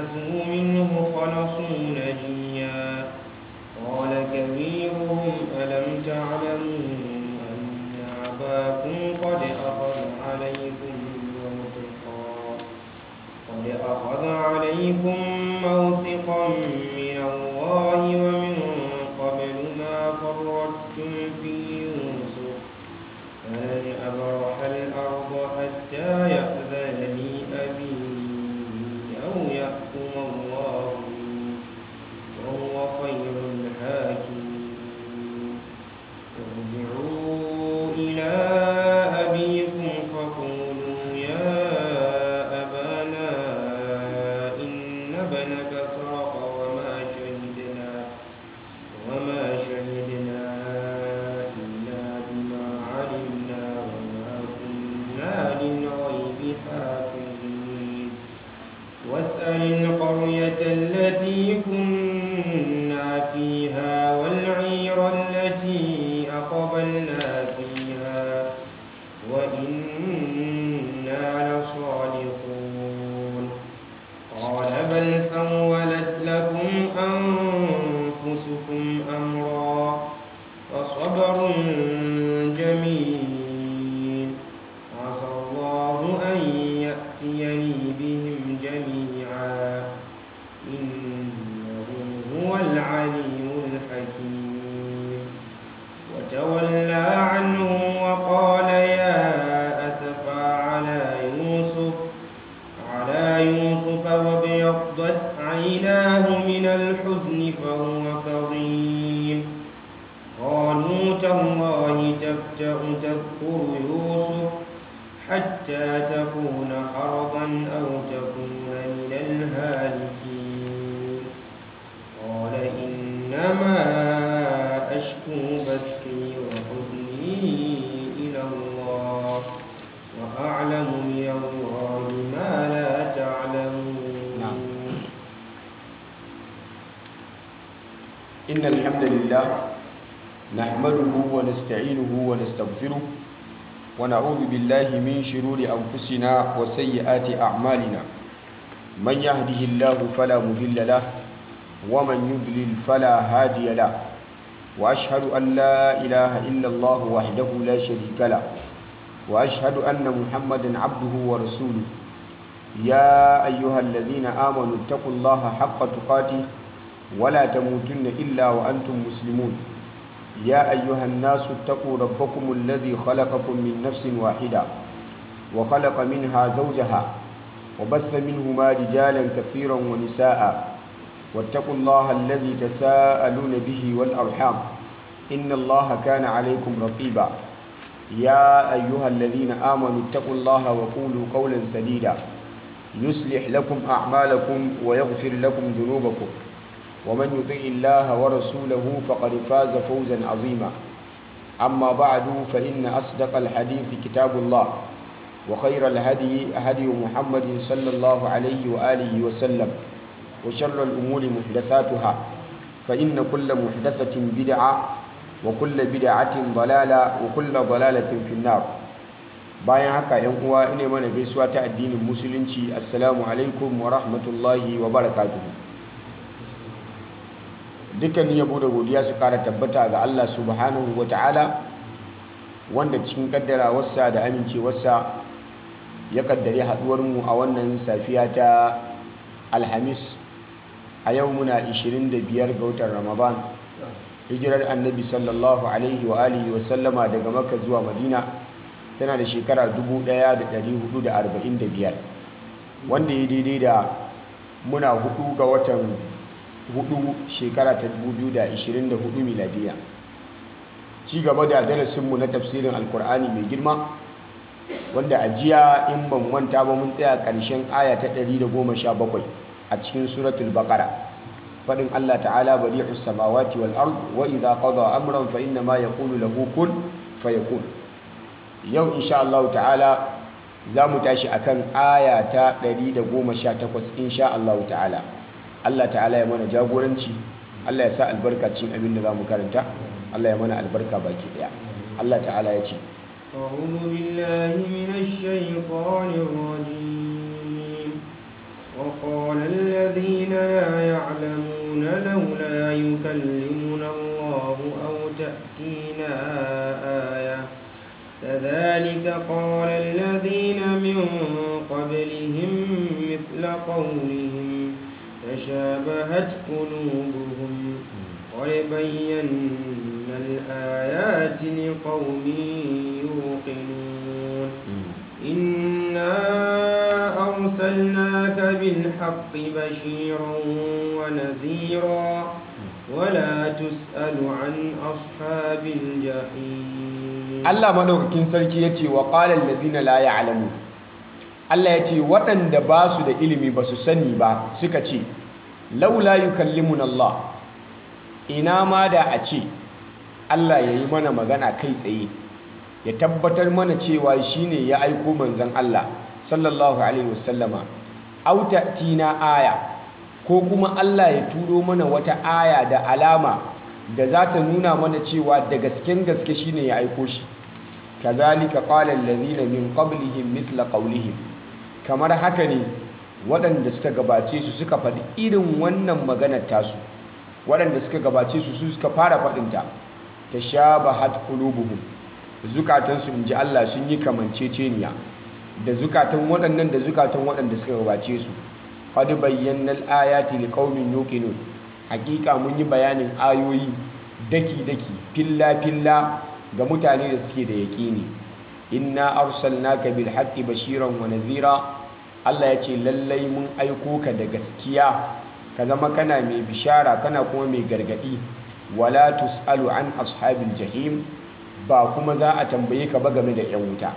آنسوا منه خلصوا نجيا قال كبيرهم ألم تعلموا أن أباكم قد أخذ عليكم موثقا قد أخذ عليكم موثقا من الله ومن قبل ما فرطتم في يوسف فلن أبرح الأرض حتى يأذن لي أبي أو يحكم الله لي وهو خير الحاكمين ارجعوا إلى أبيكم فقولوا يا أبانا إن ابنك سرق وما شهدنا وما شهدنا إلا بما علمنا وما كنا للغيب حافظين واسأل القرية التي كنا فيها والعير التي أقبلنا فيها وإنا لصادقون قال بل سولت لكم أنفسكم أمرا فصبر جميل عسى الله أن يأتيني بهم جميعا إنه هو العليم الحكيم وتولى عنهم وقال يا أسفا على يوسف على يوسف وابيضت عيناه من الحزن فهو كظيم قالوا تالله تفتأ تذكر يوسف حتى تكون حرضا أو تكون من الهالكين قال إنما أشكو بثي وحزني إلى الله وأعلم من الله ما لا تعلمون نعم. إن الحمد لله نحمده ونستعينه ونستغفره ونعوذ بالله من شرور أنفسنا وسيئات أعمالنا من يهده الله فلا مضل له ومن يضلل فلا هادي له وأشهد أن لا إله إلا الله وحده لا شريك له وأشهد أن محمدا عبده ورسوله يا أيها الذين آمنوا اتقوا الله حق تقاته ولا تموتن إلا وأنتم مسلمون يا أيها الناس اتقوا ربكم الذي خلقكم من نفس واحدة وخلق منها زوجها وبث منهما رجالا كثيرا ونساء واتقوا الله الذي تساءلون به والأرحام إن الله كان عليكم رقيبا يا أيها الذين آمنوا اتقوا الله وقولوا قولا سديدا يصلح لكم أعمالكم ويغفر لكم ذنوبكم ومن يطع الله ورسوله فقد فاز فوزا عظيما أما بعد فإن أصدق الحديث كتاب الله وخير الهدي هدي محمد صلى الله عليه وآله وسلم وشر الأمور محدثاتها فإن كل محدثة بدعة وكل بدعة ضلالة وكل ضلالة في النار bayan haka yan uwa ina mana gaisuwa ta addinin musulunci assalamu alaikum wa rahmatullahi wa barakatuhu dukkanin yabo da godiya su kara tabbata ga Allah subhanahu wa ta'ala wanda cikin kaddarawarsa da amincewarsa ya kaddare haduwarmu a wannan safiya ta alhamis a yau muna 25 ga watan ramadan hijirar annabi sallallahu alaihi wa alihi wa sallama daga makka zuwa madina tana da shekara 1445 wanda ya daidai da muna hudu ga watan hudu shekara ta 2024 miladiya ci gaba da darasinmu na tafsirin alkur'ani mai girma wanda a jiya in ban manta ba mun tsaya ƙarshen aya ta 117 a cikin suratul baqara fadin Allah ta'ala bari'us samawati wal ard wa idha qada amran fa inna ma yaqulu lahu kun fayakun yau insha Allah ta'ala za mu tashi akan aya ta 118 insha Allah ta'ala Allah ta'ala ya mana jagoranci Allah ya sa albarka cikin abin da za mu karanta Allah ya mana albarka baki daya Allah ta'ala ya ce أعوذ بالله من الشيطان الرجيم وقال الذين الذين لا يعلمون لولا يكلمنا الله أو تأتينا آية كذلك قال الذين من قبلهم مثل قولهم تشابهت قلوبهم قد بينا الآيات لقوم يوقنون إنا أرسلناك بالحق بشيرا ونذيرا ولا تسأل عن أصحاب الجحيم Allah madaukakin sarki ya ce wa ƙalar lazina la ya'lamu Allah ya ce waɗanda ba su da ilimi ba su sani ba suka ce laula yukallimun Allah ina ma da a ce Allah ya yi mana magana kai tsaye ya tabbatar mana cewa shine ya aiko manzon Allah sallallahu alaihi wasallama auta tina aya ko kuma Allah ya turo mana wata aya da alama da za ta nuna mana cewa da gasken gaske shine ya aiko shi kazalika qala allazina min qablihim mithla qawlihim kamar haka ne waɗanda suka gabace su suka faɗi irin wannan maganar tasu waɗanda suka gabace su su suka fara faɗinta tashabahat qulubuhum zukatansu inji Allah sun yi kamanceceniya da zukatan waɗannan da zukatan waɗanda suka gabace su qad bayyana al-ayati liqaumin yuqinun hakika mun yi bayanin ayoyi daki-daki filla-filla ga mutane da suke da yaƙini inna arsalnaka bil haqqi bashiran wa nadhira Allah ya ce lallai mun aiko ka da gaskiya ka zama kana mai bishara kana kuma mai gargadi wala tusalu an ashabil jahim ba kuma za a tambaye ka ba game da yan wuta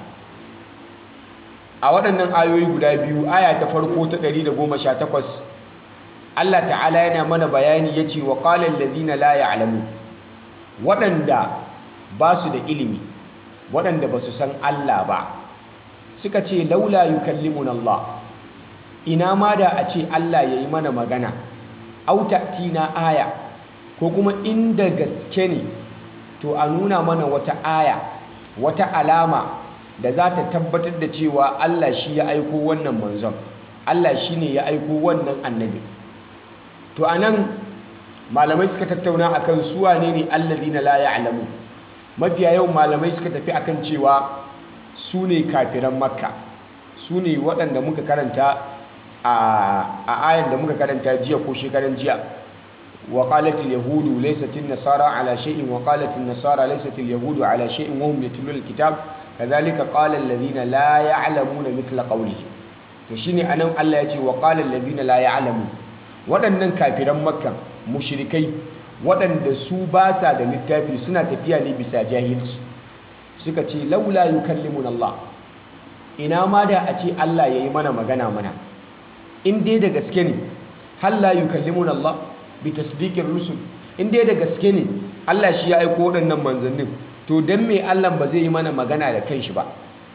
a waɗannan ayoyi guda biyu aya ta farko ta 118 Allah ta'ala yana mana bayani ya ce wa ƙalar lazina la ya'lamu waɗanda ba su da ilimi waɗanda ba su san Allah ba suka ce laula yukallimun Allah ina ma da a ce Allah ya yi mana magana auta tina aya ko kuma inda gaske ne to a nuna mana wata aya wata alama da za ta tabbatar da cewa Allah shi ya aiko wannan manzon Allah shi ne ya aiko wannan annabi to anan malamai suka tattauna akan su wane ne allazina la ya'lamu mafiya yau malamai suka tafi akan cewa su ne kafiran makka su ne waɗanda muka karanta a ayan da muka karanta jiya ko shekaran jiya wa qalat yahudu laysat nasara ala shay'in wa qalat nasara laysat yahudu ala shay'in wa hum yatluna al-kitab kadhalika qala alladhina la ya'lamuna mithla qawlihi to shine anan Allah ya ce wa qala alladhina la ya'lamu waɗannan kafiran makka mushrikai waɗanda su ba sa da littafi suna tafiya ne bisa jahilci suka ce laula yukallimuna Allah ina ma da a ce Allah yayi mana magana mana in dai da gaske ne hal la yukallimuna Allah bi tasdiqir rusul in dai da gaske ne Allah shi ya aiko waɗannan manzannin to dan me Allah ba zai yi mana magana da kanshi ba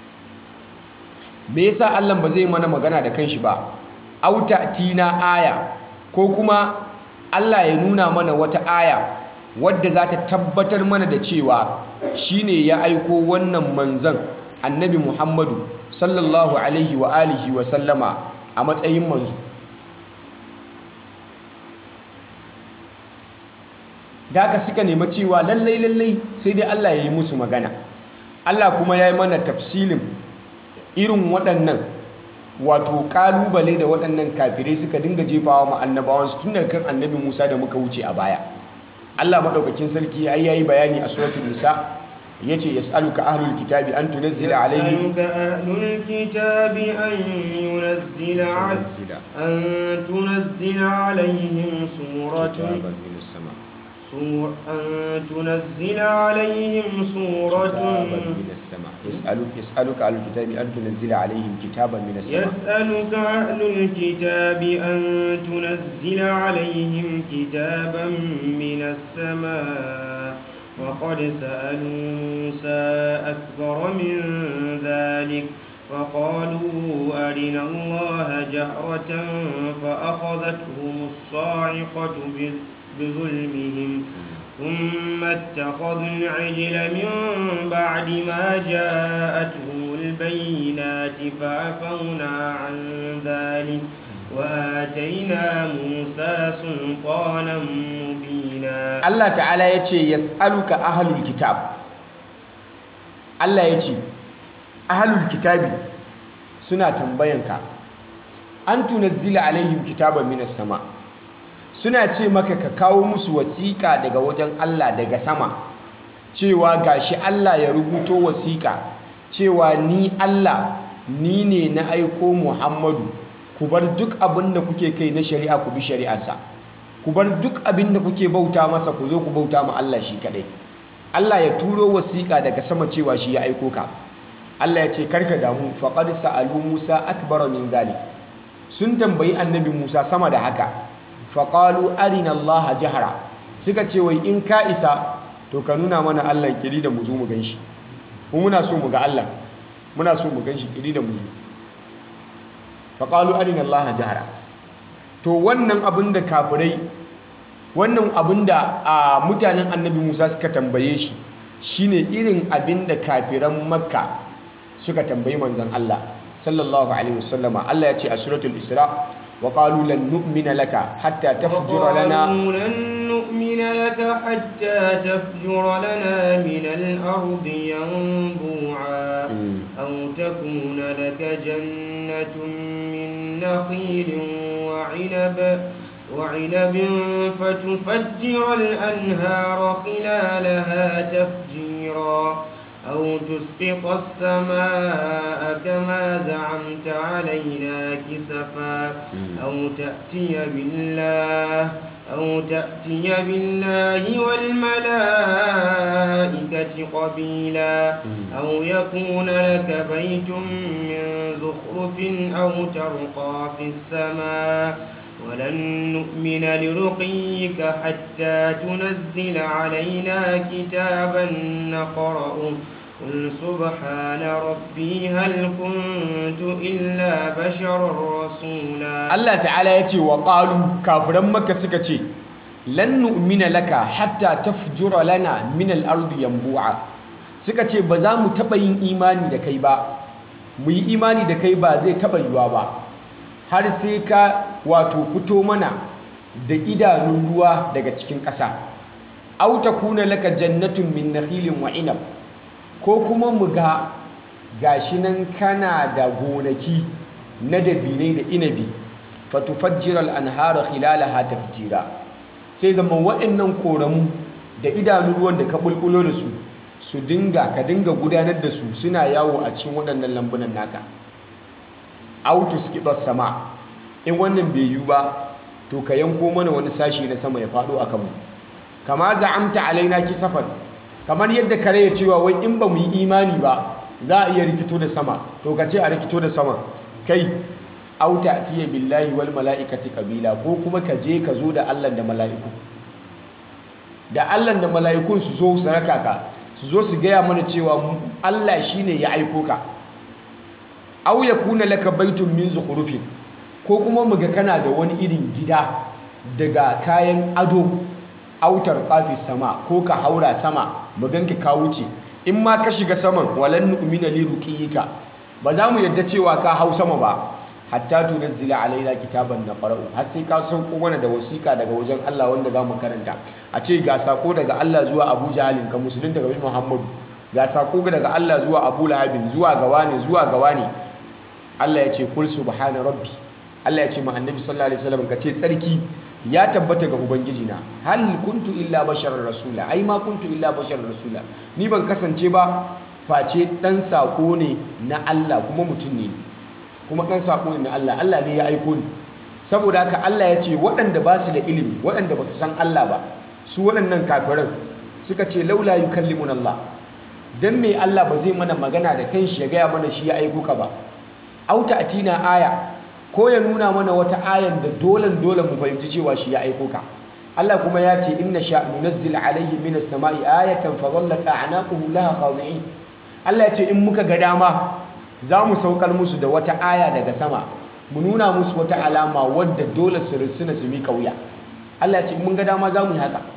me yasa Allah ba zai yi mana magana da kanshi ba auta tina aya ko kuma Allah ya nuna mana wata aya wadda za ta tabbatar mana da cewa shine ya aiko wannan manzan annabi Muhammadu sallallahu alaihi wa alihi wa sallama a matsayin manzo da haka suka nema cewa lallai lallai sai dai Allah ya yi musu magana Allah kuma ya yi mana tafsilin irin waɗannan wato kalubale da waɗannan kafirai suka dinga jefawa ma annabawansu tun daga kan annabi Musa da muka wuce a baya Allah madaukakin sarki ai yayi bayani a suratul nisa yace yas'aluka ahlul kitabi an tunzila alaihim يسألك أهل الكتاب أن ينزل عل- أن تنزل عليهم سورة kitaban minas sama سور أن تنزل عليهم سورة kitaban minas sama yas'aluka yas'aluka ahlul kitabi an tunzila alaihim kitaban minas sama يسألك أهل الكتاب أن تنزل عليهم كتابا من السماء وقد سألوا موسى أكبر من ذلك فقالوا أرنا الله جهرة فأخذتهم الصاعقة بذ- بظلمهم ثم اتخذوا العجل من بعد ما جاءتهم البينات فعفونا عن ذلك وآتينا موسى سلطانا مبينا Allah ta'ala ya ce yas'aluka ahlul kitab Allah ya ce ahlul kitabi suna tambayanka an tunazzila alaihim kitaban minas sama suna ce maka ka kawo musu wasiƙa daga wajen Allah daga sama cewa gashi Allah ya rubuto wasiƙa cewa ni Allah ni ne na aiko Muhammadu ku bar duk abin da kuke kai na shari'a ku bi shari'arsa ku bar duk abin da kuke bauta masa ku zo ku bauta ma Allah shi kadai Allah ya turo wasiƙa daga sama cewa shi ya aiko ka Allah ya ce karka damu faqad sa'alu Musa akbara min zalik sun tambayi annabi Musa sama da haka faqalu arina Allah jahara suka ce wai in ka isa to ka nuna mana Allah kiri da mu zo mu ganshi mu muna so mu ga Allah muna so mu ganshi kiri da mu zo faqalu arina Allah jahara to wannan abin da kafirai wannan abin da a mutanen annabi musa suka tambaye shi shine irin abin da kafiran makka suka tambayi manzon allah sallallahu alaihi wasallama allah ya ce a suratul isra wa qalu lan nu'mina laka hatta tafjura lana وقالوا لن نؤمن لك حتى تفجر لنا من الأرض ينبوعا أو تكون لك جنة من نخيل وعنب وعنب فتفجر الأنهار خلالها تفجيرا أو تسقط السماء كما زعمت علينا كسفا أو تأتي بالله أو تأتي بالله والملائكة قبيلا أو يكون لك بيت من زخرف أو ترقى في السماء ولن نؤمن لرقيك حتى تنزل علينا كتابا نقرأه قل سبحان ربي هل كنت إلا بشرا رسولا Allah ta'ala ya ce wa qalu kafiran makka suka ce lan nu'mina laka hatta tafjura lana min al-ardi yanbu'a suka ce ba za mu taba yin imani da kai ba mu yi imani da kai ba zai taba yiwa ba har sai ka wato fito mana da idanun ruwa daga cikin ƙasa aw takuna laka jannatun min nakhilin wa inab ko kuma mu ga gashi nan kana da gonaki na dabinai da inabi fatufajjiral anhara khilalaha tafjira sai zama waɗannan koramu da idanun ruwan da ka bulbulo da su su dinga ka dinga gudanar da su suna yawo a cikin waɗannan lambunan naka autus kibar sama in wannan bai yiwu ba to ka yanko mana wani sashi na sama ya faɗo a kanmu kama za'amta alaina kisafan kamar yadda kare ya cewa wai in ba mu yi imani ba za a iya rikito da sama to ka ce a rikito da sama kai auta atiya billahi wal mala'ikati kabila ko kuma ka je ka zo da Allah da mala'iku da Allah da mala'ikun su zo su raka ka su zo su gaya mana cewa Allah shine ya aiko ka aw yakuna laka baitun min zukhrufin ko kuma muga kana da wani irin gida daga kayan ado autar qafi sama ko ka haura sama mu ganka ka wuce in ma ka shiga saman walan nu'mina li ruqiyika ba za mu yadda cewa ka hau sama ba hatta tunazzila alaina kitaban naqra'u har sai ka sauko mana da wasiƙa daga wajen Allah wanda za mu karanta a ce ga sako daga Allah zuwa Abu Jahalin ka musulun daga Muhammadu ga sako daga Allah zuwa Abu Lahabin zuwa ga wani zuwa ga wani Allah ya ce kul subhana rabbi Allah ya ce ma annabi sallallahu alaihi wasallam ka ce tsarki ya tabbata ga ubangiji na hal kuntu illa basharar rasula ai ma kuntu illa basharar rasula ni ban kasance ba face dan sako ne na Allah kuma mutum ne kuma dan sako ne na Allah Allah ne ya aiko ni saboda haka Allah ya ce waɗanda ba su da ilimi waɗanda ba su san Allah ba su waɗannan kafiran suka ce laula yukallimuna Allah dan me Allah ba zai mana magana da kanshi ya gaya mana shi ya aiko ka ba auta atina aya ko ya nuna mana wata ayan da dolan dole mu fahimci cewa shi ya aiko ka Allah kuma ya ce inna sha nunazzil alaihi minas sama'i ayatan fa dhallat a'naquhum laha khadi'in Allah ya ce in muka ga dama za mu saukar musu da wata aya daga sama mu nuna musu wata alama wadda dole su risuna su mika wuya Allah ya ce in mun ga dama za mu yi haka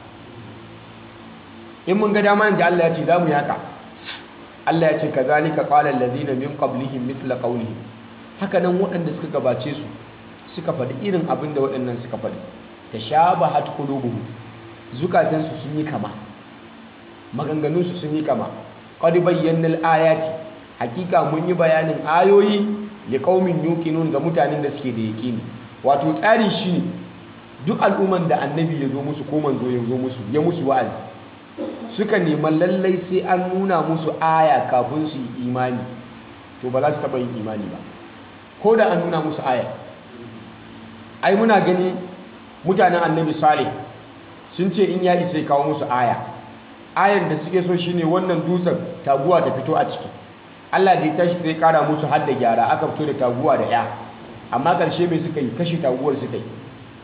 in mun ga dama inda Allah ya ce za mu yi haka Allah ya ce kazalika qala alladhina min qablihim mithla qawlihim haka nan waɗanda suka gabace su suka faɗi irin abin da waɗannan suka faɗi tashabahat qulubuhum zukatansu sun yi kama maganganunsu sun yi kama qad bayyana al-ayati hakika mun yi bayanin ayoyi li qaumin yuqinun ga mutanen da suke da yaqini wato tsari shine duk al'umman da annabi ya zo musu ko manzo ya zo musu ya musu wa'azi suka neman lallai sai an nuna musu aya kafin su yi imani to ba za su taɓa yin imani ba ko da an nuna musu aya ai muna gani mutanen annabi salih sun ce in ya isa ya kawo musu aya ayan da suke so shine wannan dutsen taguwa ta fito a ciki Allah da ya tashi sai kara musu har da gyara aka fito da taguwa da ya amma ƙarshe mai suka yi kashe taguwar suka yi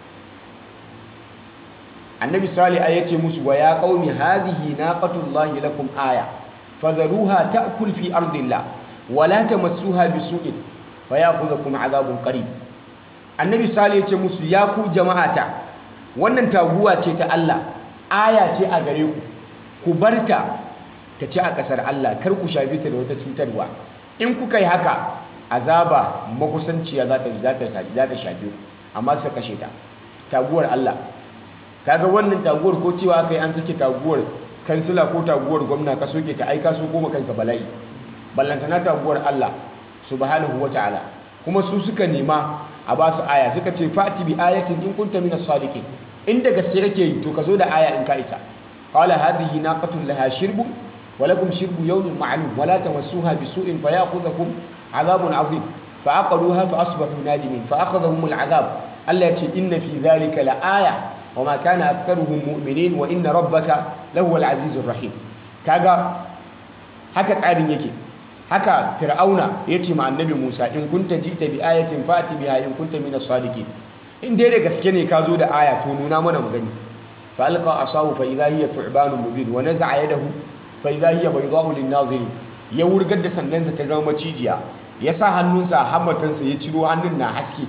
annabi salih ya ce musu wa ya qaumi hadhihi naqatullahi lakum aya fadharuha ta'kul fi ardillah wa la tamassuha bisu'in fayakhudhukum adhabun qarib annabi salih ya ce musu ya ku jama'ata wannan taguwa ce ta Allah aya ce a gare ku ku barta ta ci a ƙasar Allah kar ku shafe ta da wata cutarwa in kuka yi haka azaba makusanciya za ta za ta shafe ku amma suka kashe ta taguwar Allah kaga wannan taguwar ko cewa kai an sake taguwar kansila ko taguwar gwamna ka soke ta aika so goma kanka bala'i ballantana taguwar Allah subhanahu wataala kuma su suka nema a ba su aya suka ce fati bi ayatin in kunta minas sadiqin inda gaske kake yi to ka zo da aya in ka isa qala hadhihi naqatun laha shirbu wa lakum shirbu yawmin ma'lum wa la tamassuha bisu'in fayakhudhukum adhabun 'azim fa aqaluha fa asbahu nadimin fa akhadhahum al'adab Allah ya ce inna fi dhalika la aya wa ma kana aktharuhum mu'minin wa inna rabbaka lahuwal azizur rahim kaga haka tsarin yake haka fir'auna ya ce ma annabi musa in kunta jita bi ayatin fati biha in kunta minas sadiqin in dai da gaske ne ka zo da aya to nuna mana mu gani fa alqa asahu fa idha hiya thu'banun mubin wa naza'a yadahu fa idha hiya bayda'u lin-nazirin ya wurgar da sandansa ta zama macijiya ya sa hannunsa a hammatansa ya ciro hannun na haske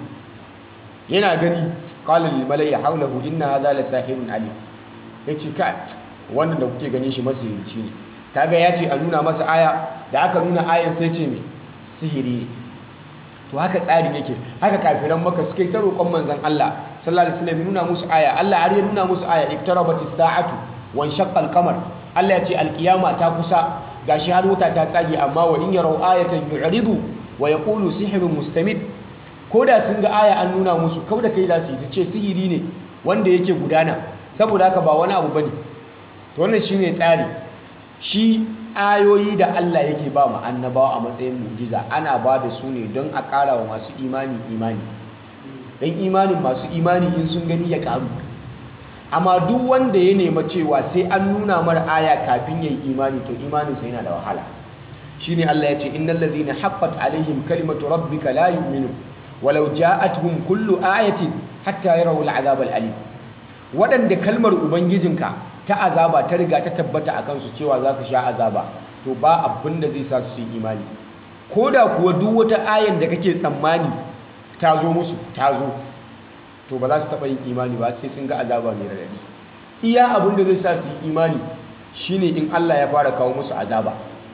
yana gani qala lil mala'i hawlahu inna hadha la sahirun alim yace ka wannan da kuke ganin shi masihirci ne kaga ya ce a nuna masa aya da aka nuna ayan sai ce mai sihiri ne to haka tsarin yake haka kafiran maka suka yi ta roƙon manzon Allah sallallahu alaihi wasallam nuna musu aya Allah har ya nuna musu aya iktarabatis sa'atu wan shaqqal qamar Allah ya ce alkiyama ta kusa gashi har wuta ta tsage amma wa in yarau ayatan yu'ridu wa yaqulu sihrun mustamid ko da sun ga aya an nuna musu kau da kai za su yi su ce sihiri ne wanda yake gudana saboda haka ba wani abu bane to wannan shine tsari shi ayoyi da Allah yake ba mu annabawa a matsayin mujiza ana ba da su ne don a ƙara wa masu imani imani don imanin masu imani in sun gani ya ƙaru amma duk wanda ya nema cewa sai an nuna mara aya kafin ya yi imani to imaninsa yana da wahala shine Allah ya ce innal ladhina haqqat alaihim kalimatu rabbika la yu'minun walau ja'atuhum kullu ayatin hatta yarawul azab alim waɗanda kalmar ubangijinka ta azaba ta riga ta tabbata a kansu cewa za su sha azaba to ba abin da zai sa su yi imani ko da kuwa duk wata ayan da kake tsammani ta zo musu ta zo to ba za su taɓa yin imani ba sai sun ga azaba mai radadi iya abin da zai sa su yi imani shine in Allah ya fara kawo musu azaba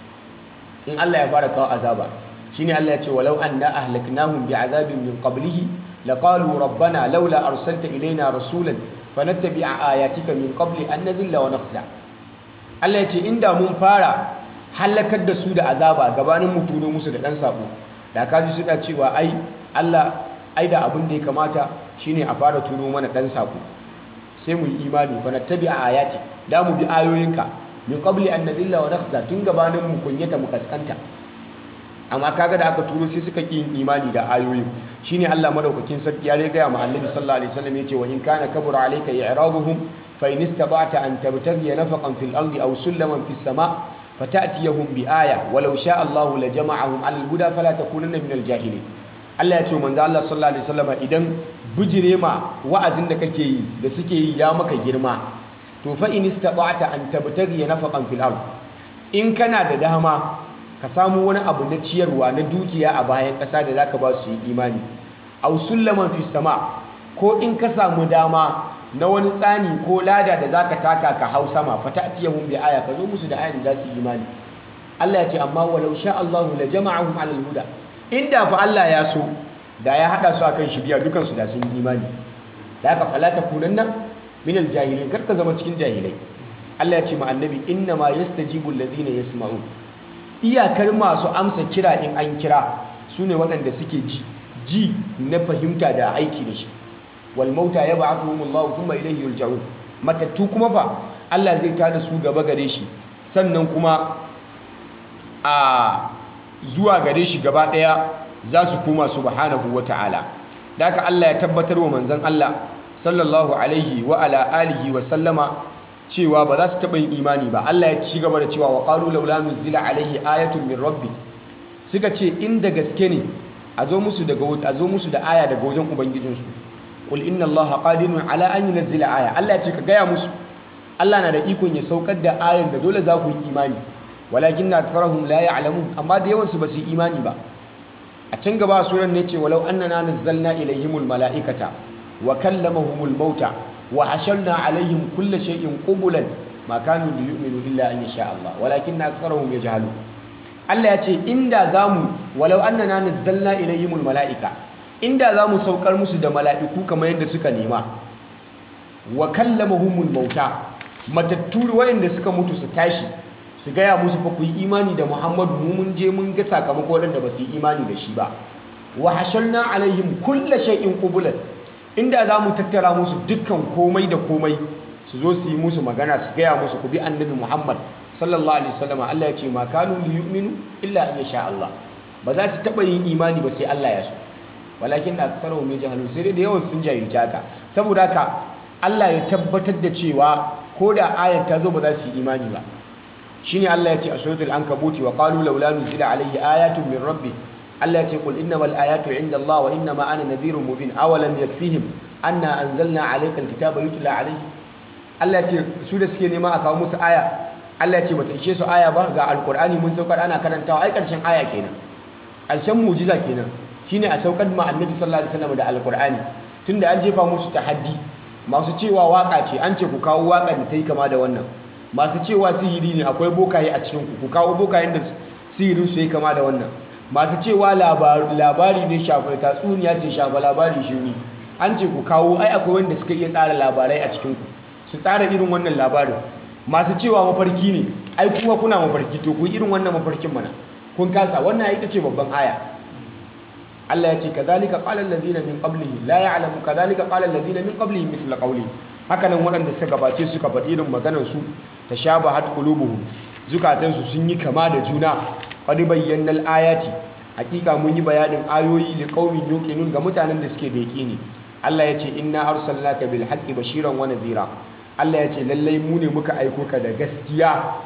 in Allah ya fara kawo azaba shine Allah ya ce walau anna ahlaknahum bi'azabin min qablihi laqalu rabbana laula arsalta ilaina rasulan fanattabi'a ayatika min qabli an nazilla wa nakhza Allah ya ce inda mun fara halakar da su da azaba gabanin mu turo musu da dan sako da kaji suna cewa ai Allah ai da abin da ya kamata shine a fara turo mana dan sako sai mu yi imani fanattabi'a ayati da mu bi ayoyinka min qabli an nazilla wa nakhza tun gabanin mu kunyata mu kaskanta amma kaga da aka turo sai suka ƙi imani da ayoyin shine Allah madaukakin sarki ya riga ma Annabi sallallahu alaihi wasallam yace wa in kana kabura alayka i'raduhum fa in istata'ta an tabtaghi nafaqan fil ardi aw sulaman fis sama' fata'tiyahum bi aya walau sha'a Allahu la jama'ahum 'ala al-huda fala takunanna minal jahilin Allah ya ce manzo Allah sallallahu alaihi wasallam idan bijire ma wa'azin da kake yi da suke yi ya maka girma to fa in istata'ta an tabtaghi nafaqan fil ardi in kana da dama ka samu wani abu na ciyarwa na dukiya a bayan ƙasa da zaka ba su yi imani aw sullaman fi sama ko in ka samu dama na wani tsani ko lada da zaka taka ka hau sama fata'tiyahum bi aya ka zo musu da ayan da za su yi imani Allah ya ce amma walau sha Allahu la jama'ahum 'ala al-huda inda fa Allah ya so da ya hada su akan shiriya dukan su da sun yi imani da haka fala takunanna min aljahilin kar ka zama cikin jahilai Allah ya ce ma annabi inna ma yastajibu alladhina yasma'un iyakar masu amsa kira in an kira sune waɗanda suke ji ji na fahimta da aiki da shi wal mauta yab'athuhumullahu thumma ilayhi yurja'un matattu kuma fa Allah zai tada su gaba gare shi sannan kuma a zuwa gare shi gaba daya za su koma subhanahu wata'ala da haka Allah ya tabbatar wa manzon Allah sallallahu alaihi wa ala alihi wa sallama cewa ba za su taɓa yin imani ba Allah ya ci gaba da cewa wa qalu laula nuzila alaihi ayatun min rabbi suka ce inda gaske ne a zo musu daga a zo musu da aya daga wajen ubangijinsu qul inna allaha qadirun ala an yunzila aya Allah ya ce ka gaya musu Allah na da ikon ya saukar da ayan da dole za ku yi imani walakin aktharuhum la ya'lamun amma da yawan su ba su yi imani ba a can gaba suran ne ce walau annana nazzalna ilayhimul mala'ikata wa kallamahumul mauta wa hasharna alaihim kulla shay'in qubulan ma kanu liyu'minu illa an yasha Allah walakin aktharuhum yajhalun Allah ya ce inda zamu walau annana nazzalna ilayhimul mala'ika inda zamu saukar musu da mala'iku kamar yadda suka nema wa kallamahumul mauta matattu wayanda suka mutu su tashi su gaya musu fa ku yi imani da Muhammadu mu mun je mun ga sakamako wadanda ba su yi imani da shi ba wa hasharna alaihim kulla shay'in qubulan inda za mu tattara musu dukkan komai da komai su zo su yi musu magana su gaya musu ku bi annabi Muhammad sallallahu alaihi wasallam Allah ya ce ma kanu li yu'minu illa an yasha Allah ba za su taba yin imani ba sai Allah ya so walakin na aktsaruhum yajhalun sai dai da yawan sun jahilci haka saboda haka Allah ya tabbatar da cewa ko da ayar ta zo ba za su yi imani ba shine Allah ya ce a suratul ankabuti wa qalu laula nuzila alaihi ayatun min rabbi Allah ya ce qul innamal ayatu inda Allah wa innama ana nadhirun mubin awalam yakfihim anna anzalna alayka alkitaba yutla alayhi Allah ya ce su da suke nema a kawo musu aya Allah ya ce bata ishe su aya ba ga alqur'ani mun saukar ana karantawa ai karshen aya kenan karshen mu'jiza kenan shine a saukar ma annabi sallallahu alaihi wasallam da alqur'ani tunda an jefa musu tahaddi masu cewa waka ce an ce ku kawo waka da ta yi kama da wannan masu cewa sihiri ne akwai bokaye a cikin ku ku kawo bokayen da sihirin su yi kama da wannan masu cewa labari ne shafa tatsuniya ce shafa labari shiri an ce ku kawo ai akwai wanda suka iya tsara labarai a cikinku su tsara irin wannan labarin masu cewa mafarki ne ai kuma kuna mafarki to ku irin wannan mafarkin mana kun kasa wannan ita ce babban aya Allah ya ce kadhalika qala allazina min qablihim la ya'lamu kadhalika qala allazina min qablihim mithla qawli haka nan waɗanda suka gabace suka faɗi irin maganar su tashabahat qulubuhum zukatansu sun yi kama da juna qad bayyana al-ayati hakika mun yi bayanin ayoyi li qaumin yuqinun ga mutanen da suke da yaqini Allah ya ce inna arsalnaka bil haqqi bashiran wa nadhira Allah ya ce lallai mu ne muka aiko ka da gaskiya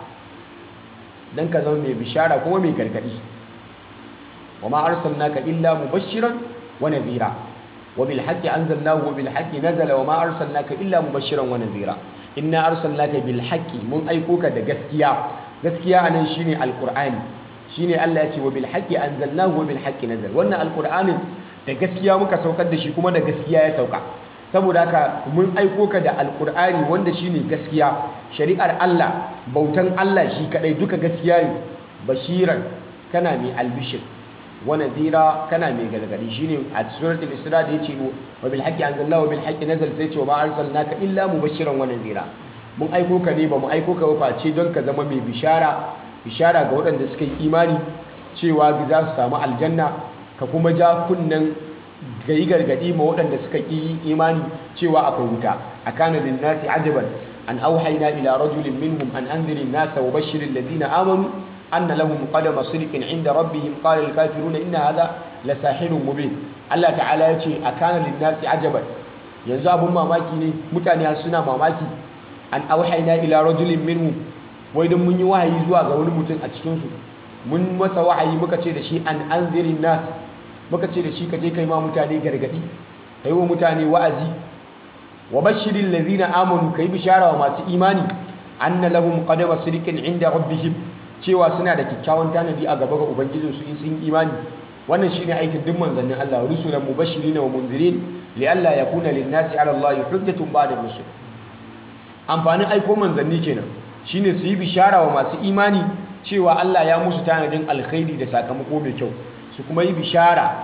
dan ka zama mai bishara kuma mai gargadi wa ma arsalnaka illa mubashiran wa nadhira wa bil haqqi anzalnahu wa bil haqqi nazala wa ma arsalnaka illa mubashiran wa nadhira inna arsalnaka bil haqqi mun aiko ka da gaskiya gaskiya anan shine alqur'ani shine Allah ya ce wa bil haqqi anzalnahu wa bil haqqi nazal wannan alqur'anin da gaskiya muka saukar da shi kuma da gaskiya ya sauka saboda haka mun aiko ka da alqur'ani wanda shine gaskiya shari'ar Allah bautan Allah shi kadai duka gaskiya ne bashiran kana mai albishir wa nadhira kana mai gargadi shine a suratul isra da yace wa bil haqqi anzalnahu wa bil haqqi nazal sai ce wa ma arsalnaka illa mubashiran wa nadhira mun aiko ka ne ba mu aiko ka ba face don ka zama mai bishara bishara ga waɗanda suka yi imani cewa za su samu aljanna ka kuma ja kunnen ga yi gargaɗi ma waɗanda suka yi imani cewa akwai wuta a kanan nasi ajaban an auhaina ila rajulin minhum an anzirin nasa wa bashirin ladina amanu anna lahum qadama sidqin inda rabbihim qala al kafiruna inna hadha la sahirun mubin Allah ta'ala ya ce a kanan nasi ajaban yanzu abun mamaki ne mutane suna mamaki an auhaina ila rajulin minhum wai don mun yi wahayi zuwa ga wani mutum a cikinsu mun masa wahayi muka ce da shi an anzirin nas muka ce da shi ka je kai ma mutane gargadi kai wa mutane wa'azi wa bashirin lazina amanu kai bishara wa masu imani anna lahum qadama sidqin inda rabbihim cewa suna da kyakkyawan tanadi a gaba ga ubangijinsu in sun imani wannan shine aikin duk manzannin Allah rusulan mubashirin wa munzirin li alla yakuna lin-nasi 'ala Allah hujjatun ba'da rusul amfanin aiko manzanni kenan shine su yi bishara wa masu imani cewa Allah ya musu tanadin alkhairi da sakamako mai kyau su kuma yi bishara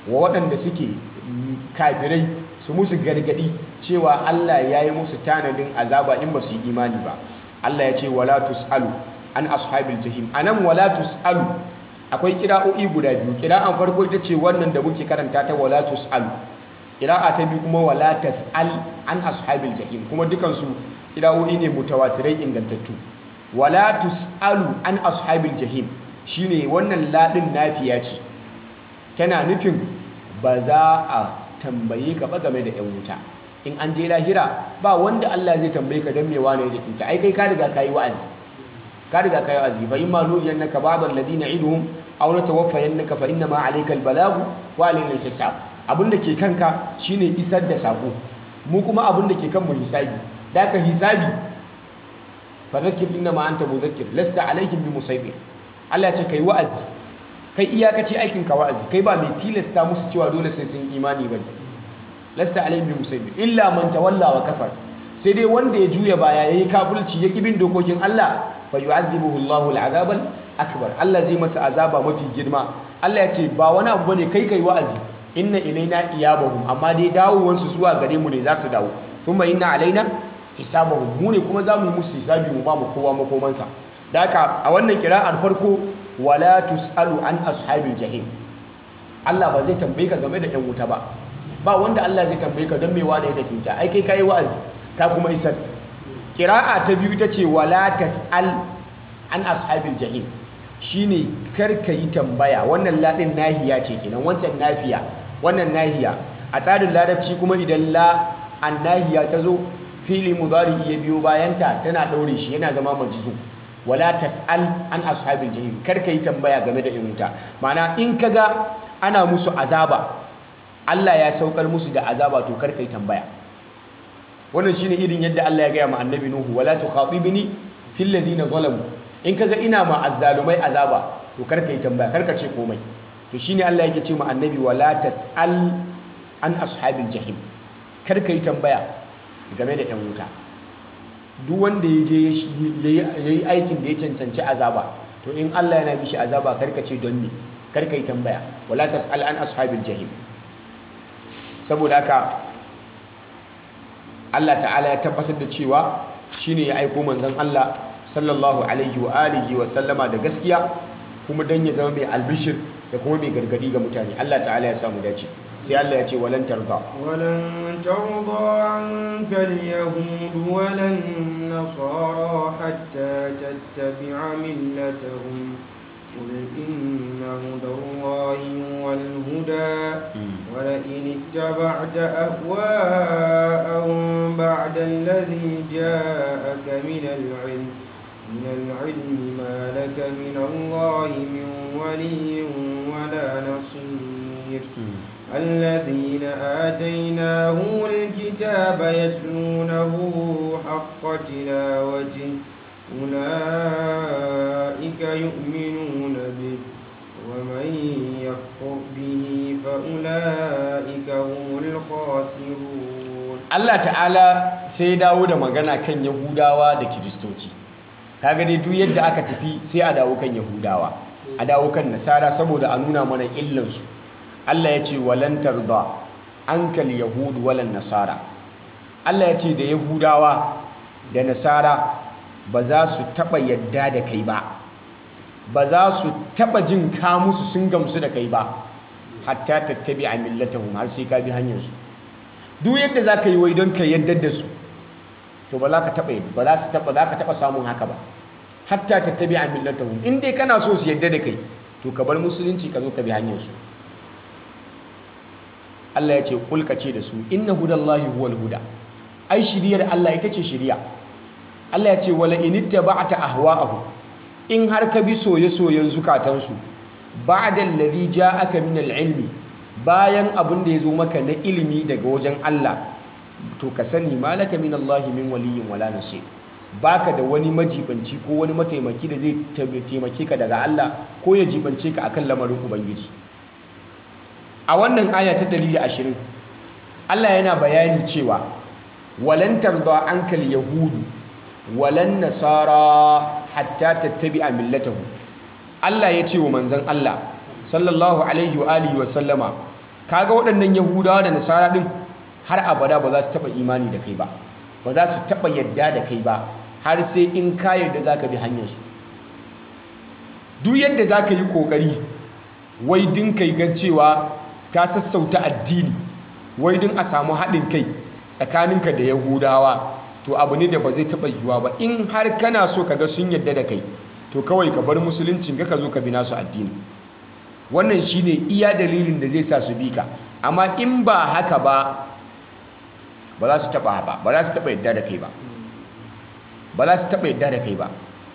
wa waɗanda suke kafirai su musu gargadi cewa Allah ya yi musu tanadin azaba in ba su yi imani ba Allah ya ce wala tusalu an ashabil jahim anan wala tusalu akwai kira'o'i guda biyu kira'an farko ita ce wannan da muke karanta ta wala tusalu kira'a ta biyu kuma wala tasal an ashabil jahim kuma dukansu kira'o'i ne mutawatirai ingantattu wala tusalu an ashabil jahim shine wannan ladin nafiya ce tana nufin ba za a tambaye ka ba game da yan wuta in an je lahira ba wanda Allah zai tambaye ka dan me wane ya tafi ai kai ka riga kai wa'azi ka riga kai wa'azi fa imma nuriyannaka ba'd alladhina iduhum aw natawaffayannaka fa inna ma alayka albalagu wa alayna alhisab abinda ke kanka shine isar da sako mu kuma abinda ke kan mu hisabi da ka hisabi fa zakkir inna ma anta mudhakkir lasta alaihim bimusaytir Allah ya ce kai wa'azi kai iyakaci aikin ka wa'azi kai ba mai tilasta musu cewa dole sai sun imani bane lasta alaihim bimusaytir illa man tawalla wa kafar sai dai wanda ya juya baya yayi kafirci ya kibin dokokin Allah fa yu'adhibuhu Allahu al'azabal akbar Allah zai masa azaba mafi girma Allah ya ce ba wani abu bane kai kai wa'azi inna ilaina iyabahum amma dai dawowansu zuwa gare mu ne za su dawo thumma inna alaina hisabahum mu ne kuma za mu yi musu hisabi mu ba mu kowa makomansa da haka a wannan kira'ar farko wala tusalu an ashabil jahim Allah ba zai tambaye ka game da yan wuta ba ba wanda Allah zai tambaye ka don me wani ya tafi ta ai kai kai wa'azi ka kuma isar kira'a ta biyu ta ce wala tas'al an ashabil jahim shine kar ka yi tambaya wannan ladin nahiya ce kenan wancan nafiya wannan nahiya a tsarin larabci kuma idan la an nahiya ta zo fili mudari ya biyo bayanta tana daure shi yana zama majzu wala tas'al an ashabil jahim kar ka yi tambaya game da in wuta ma'ana in kaga ana musu azaba Allah ya saukar musu da azaba to kar ka yi tambaya wannan shine irin yadda Allah ya gaya ma annabi Nuhu wala tukhatibni fil ladina zalamu in kaga ina ma azzalumai azaba to karka yi tambaya karka ce komai to shine Allah yake ce ma annabi wala tasal an ashabil jahim karka yi tambaya game da yan wuta duk wanda ya je yayi aikin da ya cancanci azaba to in Allah yana mishi azaba karka ce don me karka yi tambaya wala tasal an ashabil jahim saboda haka Allah ta'ala ya tabbatar da cewa shine ya aiko manzon Allah sallallahu alaihi wa alihi wa sallama da gaskiya kuma dan ya zama mai albishir da kuma mai gargadi ga mutane Allah ta'ala ya samu dace sai Allah ya ce walan tarda ولن ترضى عنك اليهود ولا النصارى حتى تتبع ملتهم قل إن هدى الله هو الهدى ولئن اتبعت أهواءهم بعد الذي جاءك من العلم من العلم ما لك من الله من ولي ولا نصير الذين آتيناهم الكتاب يتلونه حق تلاوته أولئك يؤمنون به ومن يكفر به فأولئك هم الخاسرون Allah ta'ala sai dawo da magana kan Yahudawa da Kiristoci kaga dai duk yadda aka tafi sai a dawo kan Yahudawa a dawo kan Nasara saboda a nuna mana illansu Allah ya ce walan tarda ankal yahud walan nasara Allah ya ce da Yahudawa da Nasara ba za su taba yadda da kai ba ba za su taba jin ka musu sun gamsu da kai ba hatta tattabi a millatahum har sai ka bi hanyarsu duk yadda za ka yi wai don ka yadda da su to ba za ka taba ba za su taba za ka taba samun haka ba hatta tattabi a millatahum in dai kana so su yadda da kai to ka bar musulunci ka zo ka bi hanyarsu Allah ya ce kulka ce da su inna hudallahi huwal huda ai shiriyar Allah ita ce shiriya Allah ya ce wala inittaba'ta ahwa'ahum in har ka bi soye-soyen zukatansu ba'da alladhi ja'aka min al-ilmi bayan abin da yazo maka na ilimi daga wajen Allah to ka sani malaka min Allah min waliyyin wala nasir baka da wani majibanci ko wani mataimaki da zai taimake ka daga Allah ko ya jibance ka akan lamarin ubangiji a wannan aya ta 120 Allah yana bayani cewa walan tarda ankal yahudu walan nasara hatta tattabi'a millatahu Allah ya ce wa manzon Allah sallallahu alaihi wa alihi wa sallama kaga waɗannan yahudawa da nasara din har abada ba za su taɓa imani da kai ba ba za su taɓa yadda da kai ba har sai in ka yarda za ka bi hanyarsu duk yadda za ka yi ƙoƙari wai din kai gan cewa ka sassauta addini wai din a samu haɗin kai tsakaninka da yahudawa to abu ne da ba zai taɓa yiwuwa ba in har kana so ka ga sun yadda da kai to kawai ka bar musuluncin ka zo ka bi nasu addini wannan shine iya dalilin da zai sa su bi ka amma in ba haka ba ba za su taɓa ba ba za su taɓa yadda da kai ba ba za su taɓa yadda da kai ba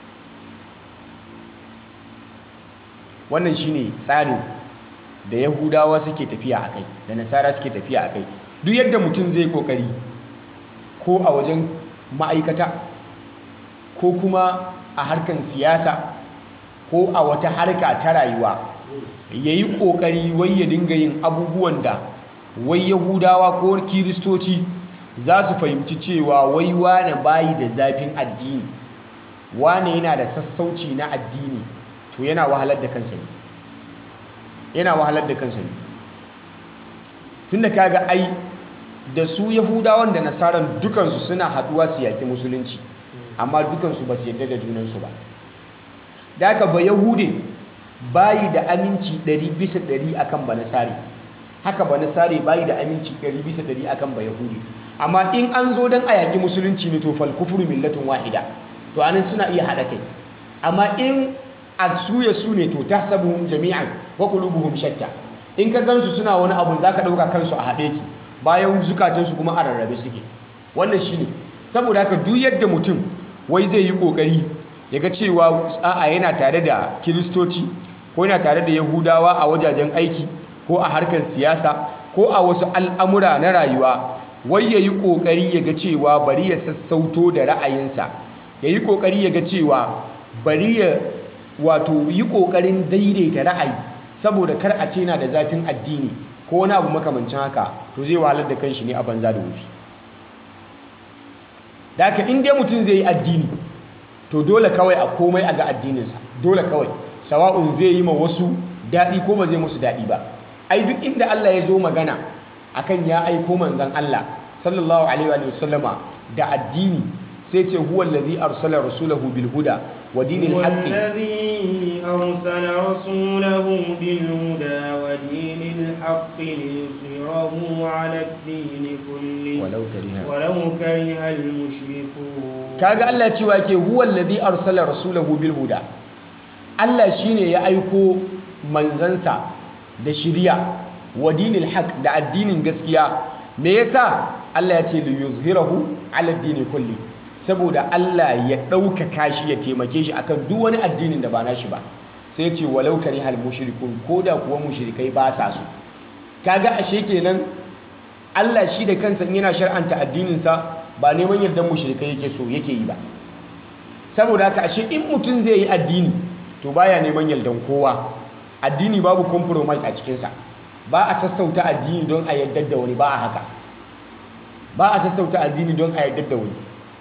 wannan shine tsarin da yahudawa suke tafiya a kai da nasara suke tafiya a kai duk yadda mutum zai kokari ko a wajen ma'aikata ko kuma a harkan siyasa ko a wata harka ta rayuwa ya yi kokari wai ya dinga yin abubuwan da wai yahudawa ko kiristoci za su fahimci cewa wai wane bayi da zafin addini wane yana da sassauci na addini to yana wahalar da kansa ne yana wahalar da kansa ne tunda kaga ai da su yahudawan da nasaran dukansu suna haduwa su yaki musulunci amma dukansu ba su yadda da junansu ba da haka ba yahude bayi da aminci 100 bisa 100 akan ba nasari haka ba nasari bayi da aminci 100 bisa 100 akan ba yahudi amma in an zo don a yaki musulunci ne to fal kufru millatun wahida to anan suna iya haɗa kai amma in a suya su ne to ta sabuhun jami'an wa qulubuhum shatta in ka gansu suna wani abu zaka dauka kansu a haɗe ki bayan zukatansu kuma a rarrabe suke wannan shine saboda haka duk yadda mutum wai zai yi kokari ya ga cewa a'a yana tare da kiristoci ko yana tare da yahudawa a wajajen aiki ko a harkar siyasa ko a wasu al'amura na rayuwa wai ya yi kokari ya ga cewa bari ya sassauto da ra'ayinsa ya yi kokari ya ga cewa bari ya wato yi ƙoƙarin daidaita ra'ayi saboda kar a ce na da zafin addini ko wani abu makamancin haka to zai wahalar da kanshi ne a banza da wufi da haka in dai mutum zai yi addini to dole kawai a komai a ga addininsa dole kawai sawa'un zai yi ma wasu daɗi ko ba zai musu daɗi ba ai duk inda Allah ya zo magana akan ya aiko manzon Allah sallallahu alaihi wa sallama da addini sai ce huwa allazi arsala rasulahu bil huda wa dinil haqqi الذي أرسل رسوله بالهدى ودين الحق ليظهره على الدين كله ولو كره ولو كره المشركون kaga Allah cewa ke huwa allazi arsala rasulahu bil huda Allah shine ya aiko manzansa da shiriya wa dinil haq da addinin gaskiya me yasa Allah ya ce li yuzhirahu ala dini kulli saboda Allah ya ɗaukaka shi ya taimake shi akan duk wani addinin da ba nashi ba sai ya ce walau karihal mushrikun koda kuwa mushrikai ba sa so kaga ashe kenan Allah shi da kansa in yana shar'anta addininsa ba neman yardan mushrikai yake so yake yi ba saboda haka ashe in mutum zai yi addini to baya neman yardan kowa addini babu compromise a cikinsa ba a sassauta addini don a yardar da wani ba a haka ba a sassauta addini don a yardar da wani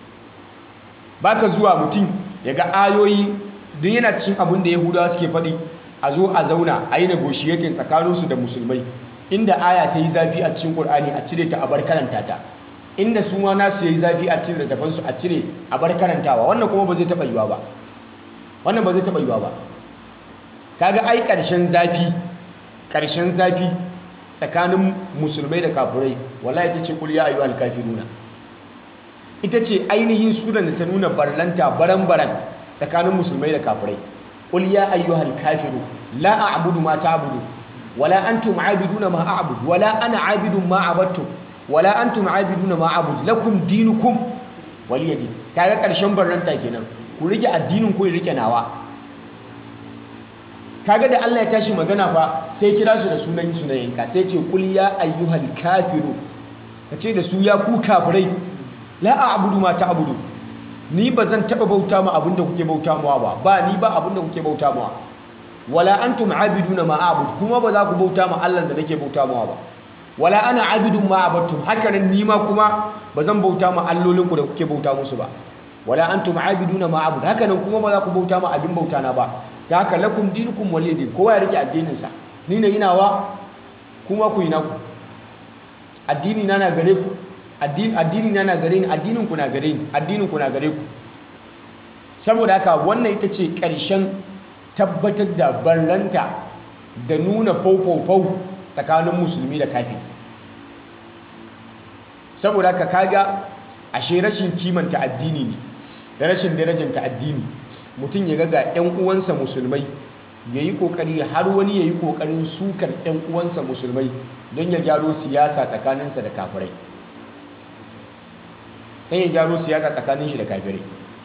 ba ka zuwa mutum ya ga ayoyi don yana cikin abin da yahudawa suke faɗi a zo a zauna a yi negotiating tsakaninsu da musulmai inda aya ta yi zafi a cikin ƙur'ani a cire ta a bar karanta ta inda su ma nasu ya yi zafi a cikin littafansu a cire a bar karantawa wannan kuma ba zai taɓa yiwa ba wannan ba zai taɓa yiwa ba kaga ai ƙarshen zafi ƙarshen zafi tsakanin musulmai da kafirai wallahi ita ce kul ya ayyuhal kafiruna ita ce ainihin suran da ta nuna barlanta baran-baran tsakanin musulmai da kafirai qul ya ayyuhal kafiru la a'budu ma ta'budu wala antum a'biduna ma a'budu wala ana a'bidun ma abattum wala antum a'biduna ma a'budu lakum dinukum waliya din kaga karshen barranta kenan ku rike addinin ku rike nawa kaga da Allah ya tashi magana fa sai kira su da sunan su na yanka sai ce qul ya ayyuhal kafiru kace da su ya ku kafirai la a'budu ma ta'budu ni bazan taba bauta ma abinda kuke bauta mawa ba ba ni ba abinda kuke bauta mawa wala antum abiduna ma a'bud kuma ba za ku bauta ma Allah da nake bauta mawa ba wala ana abidun ma abattum haka nan ni ma kuma bazan bauta ma allolin ku da kuke bauta musu ba wala antum abiduna ma a'bud haka nan kuma ba za ku bauta ma abin bauta na ba ta haka lakum dinukum waliyadin kowa ya rike addinin sa ni ne ina wa kuma ku yi naku addini na na gare ku addini na na gare ni addinin ku na gare ni addinin ku na gare ku saboda haka wannan ita ce ƙarshen tabbatar da barranta da nuna faufau tsakanin musulmi da kafin saboda haka kaga ashe rashin kimanta addini ne da rashin darajanta addini mutum ya ga 'yan uwansa musulmai ya yi ƙoƙari har wani ya yi ƙoƙarin sukar 'yan uwansa musulmai don ya gyaro siyasa tsakaninsa da kafirai don ya gyaro siyasa tsakanin shi da kafirai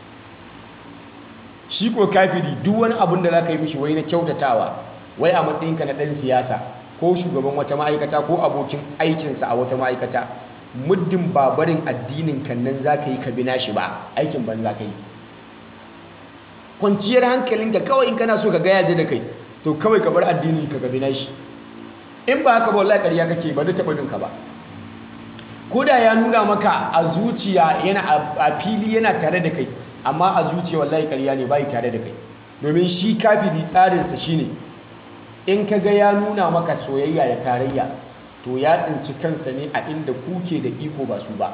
shi ko kafiri duk wani abin da za ka yi mishi wai na kyautatawa wai a matsayinka na ɗan siyasa ko shugaban wata ma'aikata ko abokin aikinsa a wata ma'aikata muddin babarin addinin kan nan za ka yi ka bina shi ba aikin ban za ka yi kwanciyar hankalinka kawai in kana so ka gaya da kai to kawai ka bar addini ka gabi na shi in ba haka ba wallahi ƙarya kake ba zai taɓa bin ka ba ko da ya nuna maka a zuciya yana a fili yana tare da kai amma a zuciya wallahi ƙarya ne bai tare da kai domin shi kafiri tsarinsa shine in ka ga ya nuna maka soyayya da tarayya to ya tsinci kansa ne a inda kuke da iko ba su ba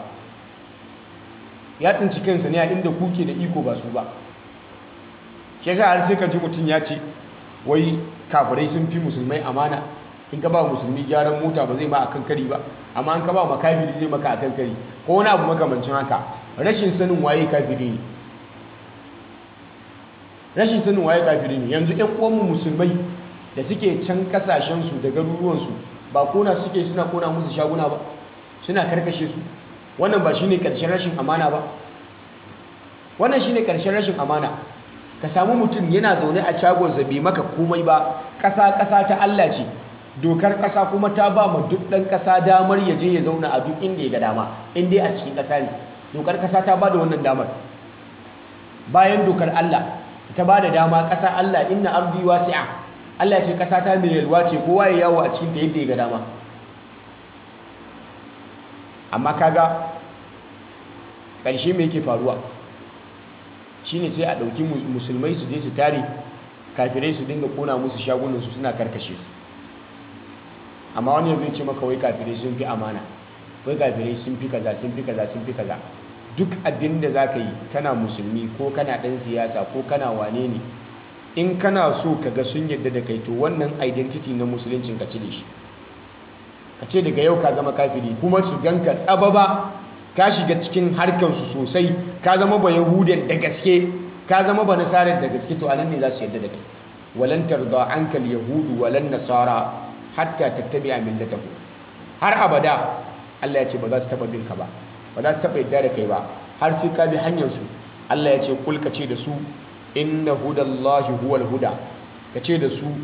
ya tsinci kansa ne a inda kuke da iko ba su ba shi yasa har sai ka ji mutum ya ce wai kafirai sun fi musulmai amana in ka ba musulmi gyaran mota ba zai ma akan kari ba amma in ka ba makafiri zai maka akan kari ko wani abu makamancin haka rashin sanin waye kafiri ne rashin sanin waye kafiri ne yanzu ƴan uwanmu musulmai da suke can kasashensu da garuruwansu ba kona suke suna kona musu shaguna ba suna karkashe su wannan ba shine karshen rashin amana ba wannan shine karshen rashin amana ka samu mutum yana zaune a shagonsa bai maka komai ba ƙasa ƙasa ta Allah ce dokar ƙasa kuma ta ba ma duk ɗan ƙasa damar ya je ya zauna a duk inda ya ga dama in dai a cikin ƙasa ne dokar ƙasa ta ba da wannan damar bayan dokar Allah ta ba da dama ƙasa Allah inna ardi wasi'a Allah ce ƙasa ta mai yalwa ce kowa ya yawo a cikin ta yadda ya ga dama amma kaga ƙarshe me yake faruwa shine sai a ɗauki musulmai su je su tare kafirai su dinga kona musu shagunansu suna karkashe su amma wani yanzu ce maka wai kafirai sun fi amana wai kafirai sun fi kaza sun fi kaza sun fi kaza duk abin da za ka yi kana musulmi ko kana ɗan siyasa ko kana wane ne in kana so ka ga sun yadda da kai to wannan identity na musuluncin ka cire shi ka ce daga yau ka zama kafiri kuma su ganka tsababa ka shiga cikin harkansu sosai ka zama ba yahudan da gaske ka zama ba nasarar da gaske to anan ne za su yadda da kai walan tarda anka yahudu walan nasara hatta tattabi'a millatahu har abada Allah ya ce ba za su taba bin ka ba ba za su taba yadda da kai ba har sai ka bi hanyar su Allah ya ce kul ka ce da su inna hudallahi huwal huda ka ce da su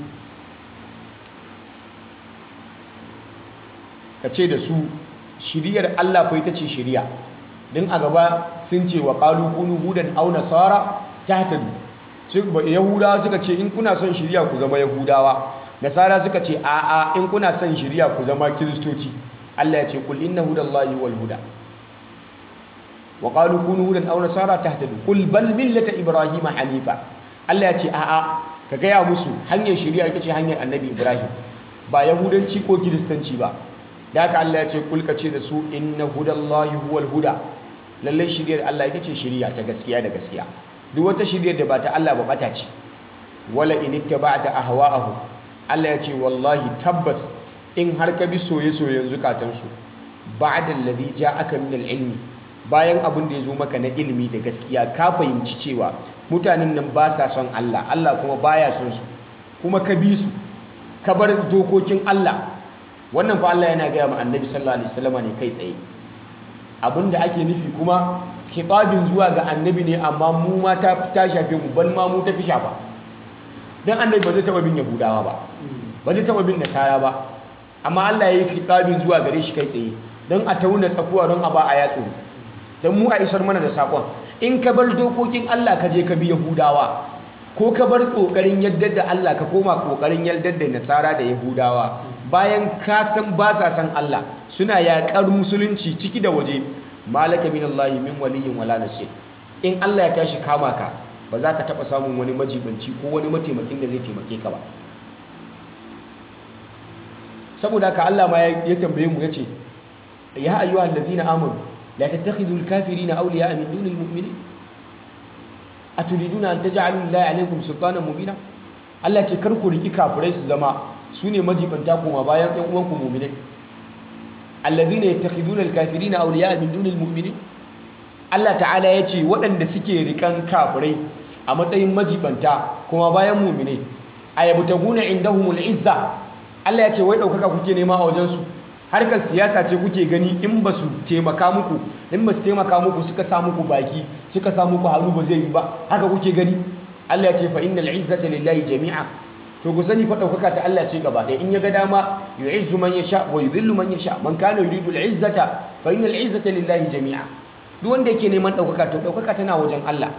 ka ce da su shiriyar Allah fa ita ce shiriya din a gaba sun ce wa qalu kunu hudan aw nasara tahtadu su yahudawa suka ce in kuna son shiriya ku zama yahudawa nasara suka ce a a in kuna son shiriya ku zama kiristoci Allah ya ce kul inna hudallahi wal huda wa qalu kunu hudan aw nasara tahtadu qul bal millata ibrahima hanifa Allah ya ce a a ka gaya musu hanyar shiriya ita ce hanyar annabi ibrahim ba yahudanci ko kiristanci ba da haka Allah ya ce kulka ce da su inna hudallahi huwal huda lallai shiriyar Allah ita ce shiriya ta gaskiya da gaskiya duk wata shiriyar da ba ta Allah ba bata ce wala in ittaba'ta ahwa'ahu Allah ya ce wallahi tabbas in har ka bi soye-soyen zukatansu ba'da alladhi ja'aka min al-ilmi bayan abin da ya zo maka na ilimi da gaskiya ka fahimci cewa mutanen nan ba sa son Allah Allah kuma baya son su kuma ka bi su ka bar dokokin Allah wannan fa Allah yana gaya ma annabi sallallahu alaihi wasallam ne kai tsaye abinda ake nufi kuma khitabin zuwa ga annabi ne amma mu ma ta ta shafe mu bal ma mu ta fi shafa dan annabi ba zai taba bin yahudawa ba ba zai taba bin nasara ba amma Allah ya yi khitabin zuwa gare shi kai tsaye dan a tauna tsakuwa don a ba a yatsu dan mu a isar mana da sakon in ka bar dokokin Allah ka je ka bi yahudawa ko ka bar kokarin yaddar da Allah ka koma kokarin yaddar da nasara da yahudawa bayan ka san ba sa san Allah suna yaƙar musulunci ciki da waje malaka min Allah min waliyin wala nasir in Allah ya tashi kama ka ba za ka taɓa samun wani majibanci ko wani mataimakin da zai taimake ka ba saboda haka Allah ma ya tambaye mu yace ya ayyuhal ladina amanu la tattakhidul kafirina awliya'a min dunil mu'minin aturiduna an taj'alu lillahi alaykum sultanan mubina Allah ce kar ku riki kafirai su zama su ne majibanta kuma bayan ɗan uwanku mu'minai alladhina yattakhiduna alkafirina awliya'a min dunil mu'minin Allah ta'ala ya ce waɗanda suke rikan kafirai a matsayin majibanta kuma bayan mu'minai ayabtaguna indahumul izza Allah ya ce wai ɗaukaka kuke nema a wajensu harkar siyasa ce kuke gani in ba su taimaka muku in ba su taimaka muku suka sa muku baki suka sa muku hannu ba zai yi ba haka kuke gani Allah ya ce fa innal izzata lillahi jami'a to ku sani fa ɗaukaka ta Allah ce gaba ɗaya in ya ga dama yu'izzu man yasha wa yudhillu man yasha man kana yuridu al-izzata fa innal izzata lillahi jami'a duk wanda yake neman ɗaukaka to ɗaukaka tana wajen Allah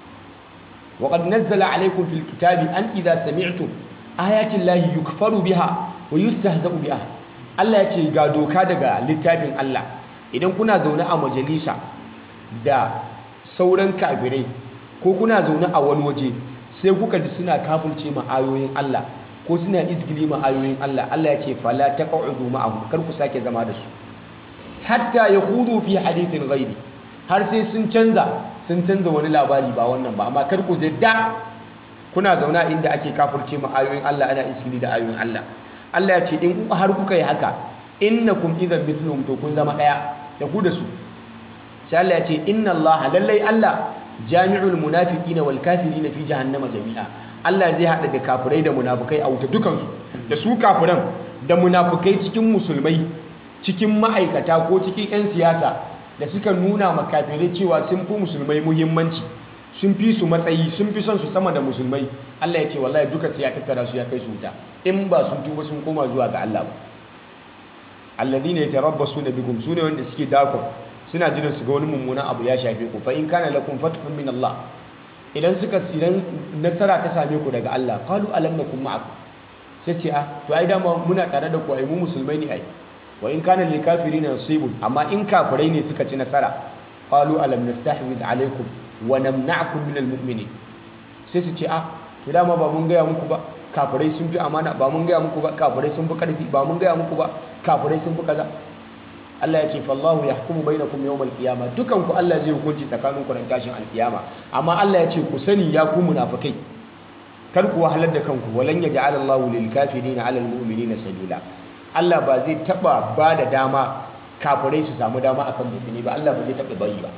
wa qad nazzala alaykum fil kitabi an idza sami'tum ayati llahi yukfaru biha wa yustahza'u biha Allah ya ce ga doka daga littafin Allah idan kuna zaune a majalisa da sauran kafirai ko kuna zaune a wani waje sai kuka ji suna kafirce ma ayoyin Allah ko suna izgili ma ayoyin Allah Allah ya ce fala taq'udu ma'ahum kar ku sake zama da su hatta yakhudu fi hadithin ghairi har sai sun canza sun canza wani labari ba wannan ba amma kar ku zidda kuna zauna inda ake kafirce ma ayoyin Allah ana izgili da ayoyin Allah Allah ya ce in har kuka yi haka innakum idan mithluhum to kun zama daya da ku da su sai Allah ya ce inna Allah lallai Allah jami'ul munafiqina wal kafirina fi jahannama jami'a Allah zai hada da kafirai da munafikai a wuta dukansu da su kafiran da munafikai cikin musulmai cikin ma'aikata ko cikin 'yan siyasa da suka nuna ma kafirai cewa sun fi musulmai muhimmanci sun fi su matsayi sun fi son su sama da musulmai Allah ya ce wallahi duka sai ya tattara su ya kai su wuta in ba sun tuba sun koma zuwa ga Allah ba alladhina yatarabbasuna bikum sune wanda suke dakon suna jiran su ga wani mummunan abu ya shafe ku fa in kana lakum fathun min Allah idan suka idan nasara ta same ku daga Allah qalu alam nakum ma'akum sai ce ah to ai dama muna tare da ku ai mu musulmai ne ai wa in kana lil kafirina nasibun amma in kafirai ne suka ci nasara qalu alam nastahwiz alaikum wa namna'akum min almu'minin sai su ce ah to dama ba mun gaya muku ba kafirai sun fi amana ba mun gaya muku ba kafirai sun fi karfi ba mun gaya muku ba kafirai sun fi kaza Allah ya ce fallahu yahkumu bainakum yawmal qiyamah dukan ku Allah zai hukunci tsakanin ku ran tashin alkiyama amma Allah ya ce ku sani ya ku munafikai kar ku wahalar da kanku walan yaj'al Allahu lil kafirina 'ala al mu'minina sabila Allah ba zai taba ba da dama kafirai su samu dama akan mu'mini ba Allah ba zai taba bari ba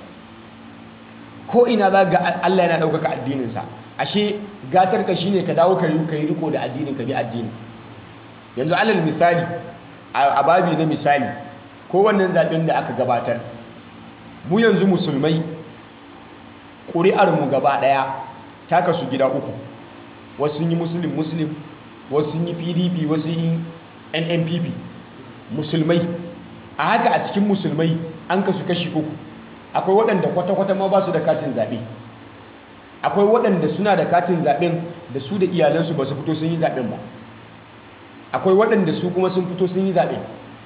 ko ina za ga Allah yana ɗaukaka addininsa ashe gatar ka shine ka dawo ka yi riko da addinin ka bi addini yanzu alal misali a babi na misali ko wannan zaɓen da aka gabatar mu yanzu musulmai ƙuri'ar mu gaba ɗaya ta kasu gida uku wasu yi muslim muslim wasu yi pdp wasu yi nnpp musulmai a haka a cikin musulmai an kasu kashi uku akwai waɗanda kwata-kwata ma ba su da katin zaɓe akwai waɗanda suna da katin zaɓen da su da iyalansu ba su fito sun yi zaɓen ba akwai waɗanda su kuma sun fito sun yi zaɓe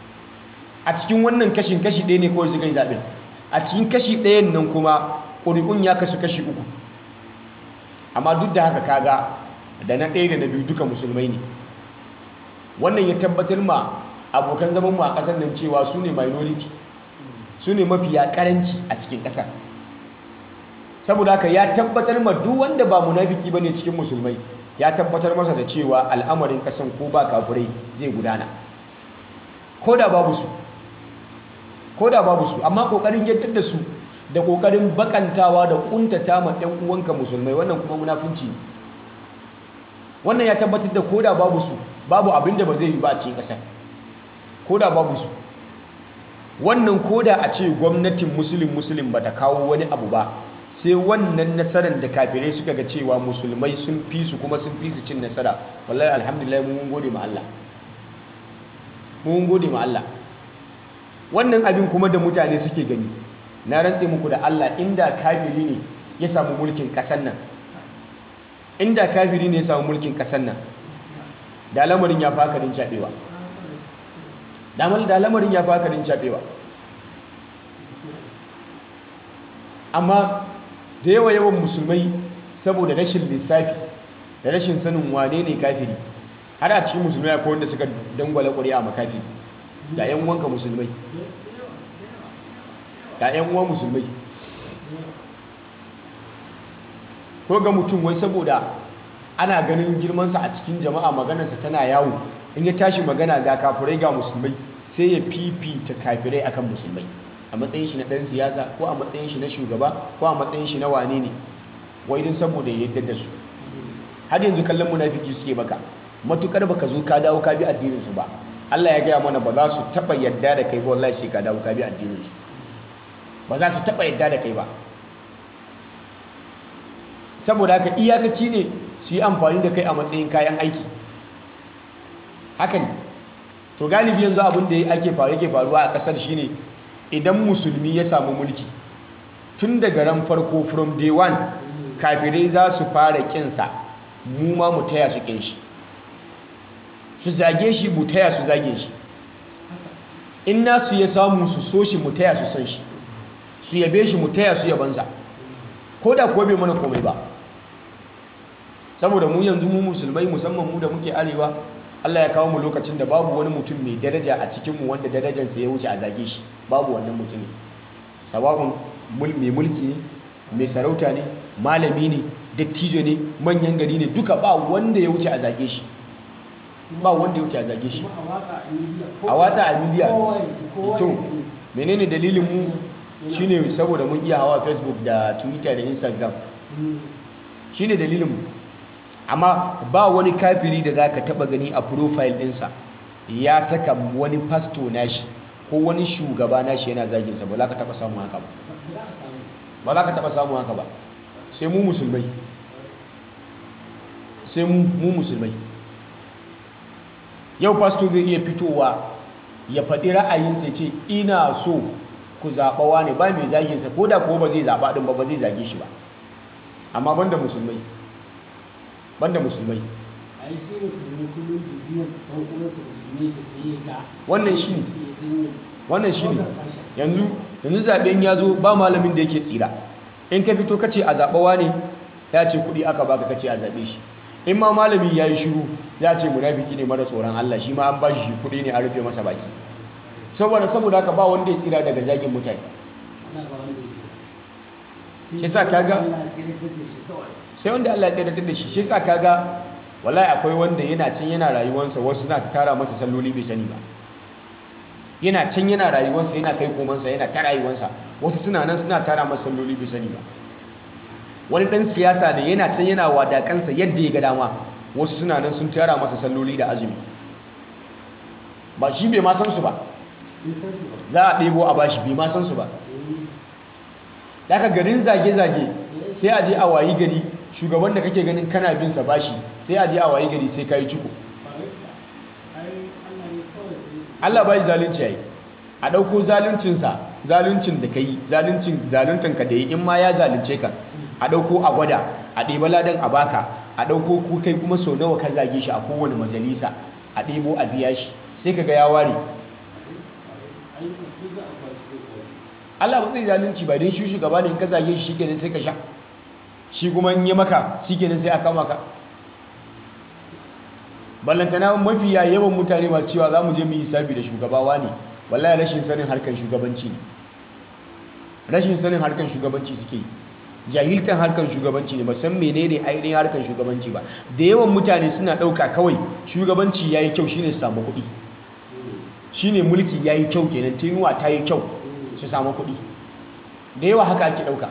a cikin wannan kashin kashi ɗaya ne kawai suka yi zaɓen a cikin kashi ɗayan nan kuma ƙuri'un ya kasu kashi uku amma duk da haka kaga da na ɗaya da na biyu duka musulmai ne wannan ya tabbatar ma abokan zaman mu a ƙasar nan cewa su ne minority su ne mafiya karanci a cikin ƙasar saboda haka ya tabbatar ma duk wanda ba munafiki ba ne cikin musulmai ya tabbatar masa da cewa al'amarin ƙasan ko ba kafirai zai gudana ko da babu su ko da babu su amma ƙoƙarin yadda da su da ƙoƙarin bakantawa da ƙuntata ma ɗan uwanka musulmai wannan kuma munafunci ne wannan ya tabbatar da ko da babu su babu abin da ba zai yi ba a cikin ƙasar ko da babu su wannan koda a ce gwamnatin musulun musulun ba ta kawo wani abu ba sai wannan nasarar da kafirai suka ga cewa musulmai sun fi su kuma sun fi su cin nasara wallahi alhamdulillah mun gode ma Allah mun gode ma Allah wannan abin kuma da mutane suke gani na rantse muku da Allah inda kafiri ne ya samu mulkin kasan nan inda kafiri ne ya samu mulkin kasan nan da lamarin ya faka din cabewa damar da lamarin ya faka din cabewa amma da yawa yawan musulmai saboda rashin lissafi da rashin sanin wane ne kafiri har a cikin musulmai akwai wanda suka dangwala ƙuri'a makafi ga 'yan uwanka musulmai ga 'yan uwan musulmai ko ga mutum wai saboda ana ganin girmansa a cikin jama'a maganarsa tana yawo in ya tashi magana ga kafirai ga musulmai sai ya fifita kafirai akan musulmai a matsayin shi na ɗan siyasa ko a matsayin shi na shugaba ko a matsayin shi na wane ne wai din saboda ya yadda da su har yanzu kallon munafiki suke baka matukar baka zo ka dawo ka bi addinin su ba Allah ya gaya mana ba za su taba yadda da kai ba wallahi sai ka dawo ka bi addinin su ba za su taba yadda da kai ba saboda haka iyakaci ne su yi amfani da kai a matsayin kayan aiki haka ne to galibi yanzu abin da ake faru yake faruwa a kasar shine idan musulmi ya samu mulki tun daga ran farko from day one kafirai za su fara kinsa mu ma mu taya su kin shi su zage shi mu taya su zage shi in nasu ya samu su so shi mu taya su san shi su yabe shi mu taya su yabansa ko da kuwa bai mana komai ba saboda mu yanzu mu musulmai musamman mu da muke arewa Allah ya kawo mu lokacin da babu wani mutum mai daraja a cikinmu wanda darajarsa ya wuce a zage shi babu wannan mutumin sawa'un mai mulki ne mai sarauta ne malami ne dattijo ne manyan gari ne duka ba wanda ya wuce a zage shi ba wanda ya wuce a zage shi a wata a miliya to menene dalilin mu shine saboda mun iya hawa facebook da twitter da instagram shine dalilin mu amma ba wani kafiri da za ka taba gani a profile ɗinsa ya saka wani pasto nashi ko wani shugaba nashi yana zaginsa ba za ka taba samu haka ba ba za ka taba samu haka ba sai mu musulmai sai mu musulmai yau pasto zai iya fitowa ya faɗi ra'ayinsa ce ina so ku zaɓawa ne ba mai zaginsa ko da ko ba zai zaɓa ɗin ba ba zai zage shi ba amma banda musulmai banda musulmai wannan shi ne wannan shi ne yanzu yanzu zaɓen ya zo ba malamin da yake tsira in ka fito kace a zaɓawa ne ya ce kuɗi aka baka kace a zaɓe shi in ma malami ya yi shiru ya ce munafiki ne mara tsoron Allah shi ma an ba shi kuɗi ne a rufe masa baki saboda saboda haka ba wanda ya tsira daga zagin mutane shi sa kaga sai wanda Allah ya tsiratar da shi shi sa kaga wallahi akwai wanda yana can yana rayuwarsa wasu na tara masa salloli bai sani ba yana can yana rayuwarsa yana kai komansa yana ta rayuwarsa wasu suna nan suna tara masa salloli bai sani ba wani dan siyasa ne yana can yana wadakansa yadda ya ga dama wasu suna nan sun tara masa salloli da azumi ba shi bai ma san su ba za a ɗebo a bashi bai ma san su ba daga garin zage-zage sai a je a wayi gari shugaban da kake ganin kana bin sa bashi sai a je a wayi gari sai kai ciko Allah bai zalunci yayi a dauko zaluncin sa zaluncin da kai zaluncin zaluntan ka da yi in ma ya zalunce ka a dauko a gwada a ɗeba ladan a baka a dauko ku kai kuma sau nawa ka zage shi a kowane majalisa a ɗebo a biya shi sai kaga ya ware Allah ba zai zalunci ba don shi shugaba ne in ka zage shi shikenan sai ka sha shi kuma in yi maka shikenan sai a kama ka ballantana mafiya yawan mutane masu cewa za mu je mu yi hisabi da shugabawa ne wallahi rashin sanin harkar shugabanci ne rashin sanin harkar shugabanci suke yi jahiltan harkar shugabanci ne ba san menene ainihin harkar shugabanci ba da yawan mutane suna ɗauka kawai shugabanci ya yi kyau shine su samu kuɗi shine mulki ya yi kyau kenan tenuwa ta yi kyau su samu kuɗi da yawa haka ake ɗauka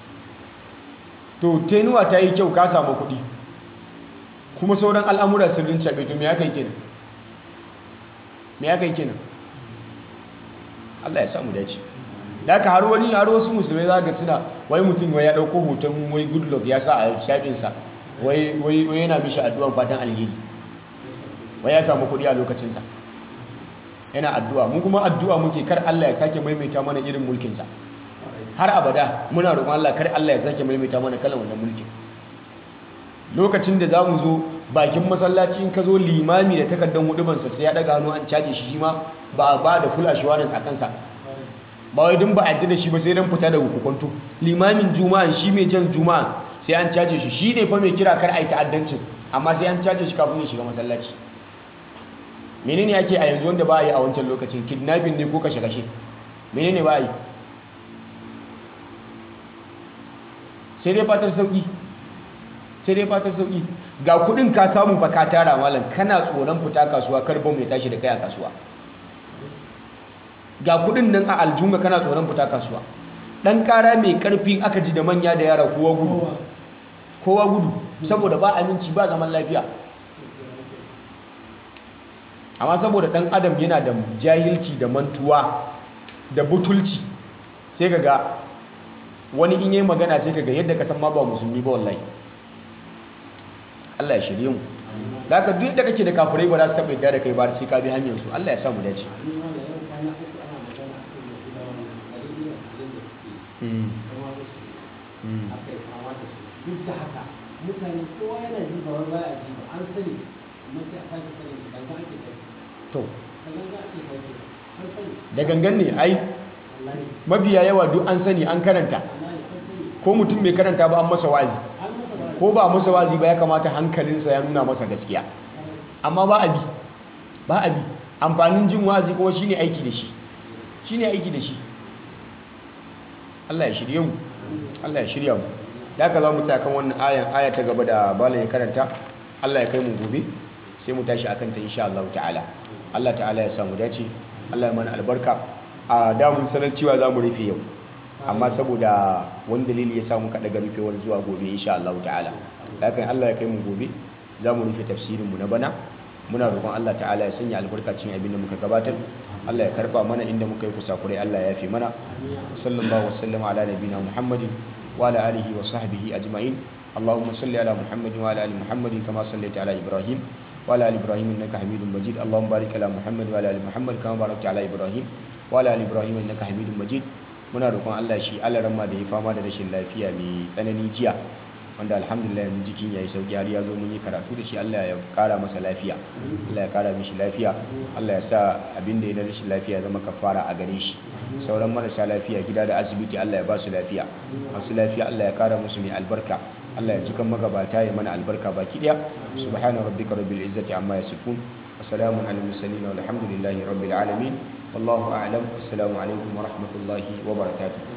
to tenuwa ta yi kyau ka samu kuɗi kuma sauran al'amura sun rinca to me ya kai kenan me ya kai kenan Allah ya samu dace da aka har wani har wasu musulmai za ga suna wai mutum wai ya ɗauko hoton wai good luck ya sa a shafinsa wai yana mishi addu'an fatan alheri wai ya samu kuɗi a lokacinsa yana addu'a mu kuma addu'a muke kar Allah ya sake maimaita mana irin mulkinsa har abada muna roƙon Allah kar Allah ya sake maimaita mana kalan wannan mulkin lokacin da za mu zo bakin masallaci in ka zo limami da takardar hudubansa sai ya daga hannu an caje shi shi ma ba ba da full assurance a kansa ba wai dun ba a yadda da shi ba sai dan fita daga hukuntu limamin juma'a shi mai jan juma'a sai an caje shi shi ne fa mai kira kar a yi ta'addancin amma sai an caje shi kafin ya shiga masallaci menene ake a yanzu wanda ba a yi a wancan lokacin kidnapping ne ko kashe-kashe menene ba a yi sai dai fatar sauki sai dai fatar sauki ga kudin ka samu fa ka tara malam kana tsoron fita kasuwa kar bom ya tashi da kai a kasuwa ga kudin nan a aljunga kana tsoron fita kasuwa dan kara mai karfi aka ji da manya da yara kowa gudu kowa gudu saboda ba aminci ba zaman lafiya amma saboda dan adam yana da jahilci da mantuwa da butulci sai kaga wani in yi magana sai kaga yadda ka san ma ba musulmi ba wallahi Allah ya shirye mu da haka duk da kake da kafirai ba za su taɓa yadda da kai ba sai ka bi hanyar su Allah ya sa mu dace duk da haka mutane kowa yana ji ba wai baya ji ba an sani amma sai a sake sani da gangan ake sani to da gangan ake sani an sani da gangan ne ai wallahi mabiya yawa duk an sani an karanta wallahi an sani ko mutum bai karanta ba an masa wazi an masa ba ko ba a masa wazi ba ya kamata hankalinsa ya nuna masa gaskiya amma ba a bi ba a bi amfanin jin wazi kuma shine aiki da shi shine aiki da shi Allah ya shirye mu Allah ya shirya mu da haka za mu tsaya kan wannan ayan aya ta gaba da bala ya karanta Allah ya kai mu gobe sai mu tashi akan ta insha Allah ta'ala Allah ta'ala ya samu dace Allah ya mana albarka a damun sanar cewa za mu rufe yau amma saboda wani dalili ya samu ka daga rufewar zuwa gobe insha Allah ta'ala da haka Allah ya kai mu gobe za mu rufe tafsirin mu na bana muna roƙon Allah ta'ala ya sanya albarkacin abin da muka gabatar Allah ya karba mana inda muka yi kusakurai Allah ya yafe mana sallallahu wasallam ala nabina muhammadin wa ala alihi wa sahbihi ajma'in اللهم صل على محمد وعلى ال محمد كما صليت على ابراهيم وعلى ال ابراهيم انك حميد مجيد اللهم بارك على محمد وعلى ال محمد كما باركت على ابراهيم وعلى ال ابراهيم انك حميد مجيد muna roƙon Allah shi alaramma da ya fama da rashin lafiya mai tsanani jiya wanda alhamdulillah yanzu jikin yayi sauki har ya zo mun yi karatu da shi Allah ya kara masa lafiya Allah ya kara mishi lafiya Allah ya sa abin da ya na rashin lafiya zama kafara a gare shi sauran marasa lafiya gida da asibiti Allah ya ba su lafiya masu lafiya Allah ya kara musu mai albarka Allah ya cikan magabata ya mana albarka baki daya subhana rabbika rabbil izzati amma yasifun wa salamun alal mursalin walhamdulillahi rabbil alamin wallahu a'lam assalamu alaikum wa rahmatullahi wa barakatuh